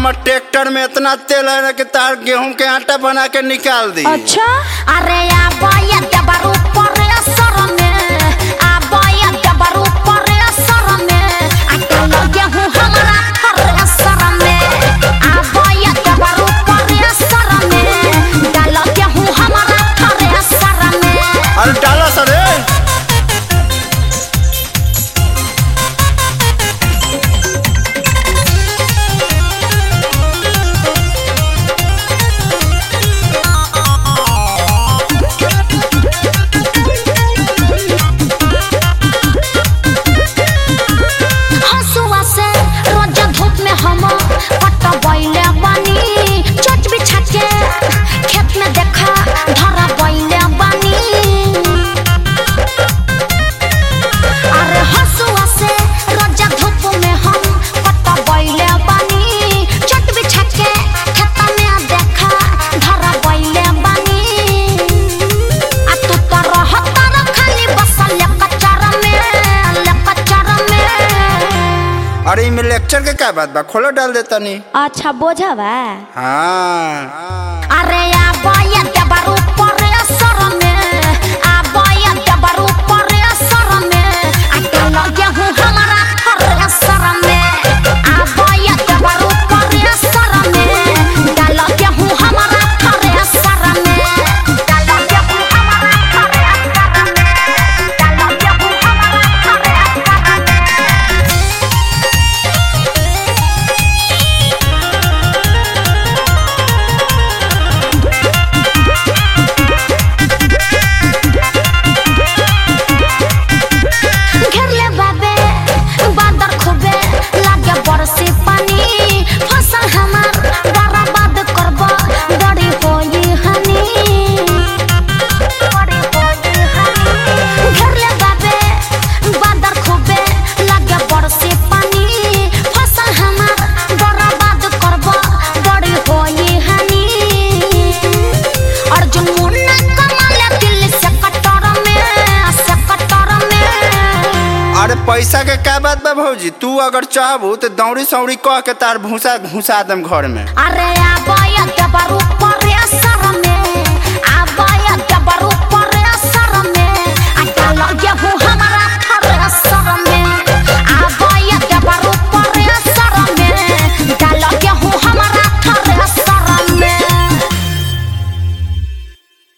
हमर ट्रैक्टर में इतना तेल है ना कि तार गेहूं के आटा बना के निकाल दी अच्छा अरे आबोया देबर ऊपर असर में आबोया देबर ऊपर असर में आ लगे हूँ हमारा हर असर में आबोया देबर ऊपर असर में डाल के हूँ हमारा हर असर में अरे डाला सर रे हंसुआ से रोज धूप में हम पट बैले बानी चोट बिछा के खेत में देखा धरा बैले बानी अरे हंसुआ से रोज धूप में हम पट बैले बानी चोट बिछा के खेत में देखा धरा बैले बानी आ तू तो रहता र खाली बसल कचरा में कचरा में अरे इमे लेक्चर के क्या बात बा खोलो डाल देता नी अच्छा बोझा बा हाँ अरे आबोया देबर ऊपर असर में आबोया देबर ऊपर असर में आ लगे हूँ हमारा हर असर में आबोया देबर ऊपर असर में डाल के हूँ हमारा हर असर में डाल के हूँ हमारा हर असर में डाल के हूँ हमारा हर असर में घेरले बाबे बादर खूबे लागे बरसी पानी फसल हमार बर्बाद करब बड़ी होई हनी बड़ी होई हनी घेरले बाबे बादर खूबे लागे बरसी पानी फसल हमार बर्बाद करब बड़ी होई हनी अर्जुन मुन्ना कमाले दिल्ली से कटर में से कटर में अरे पैसा के क्या बात बा भौजी तू अगर चाहबू तो दौड़ी सौड़ी कह के तार भूसा घुसा दम घर में अरे आबोया देबर ऊपर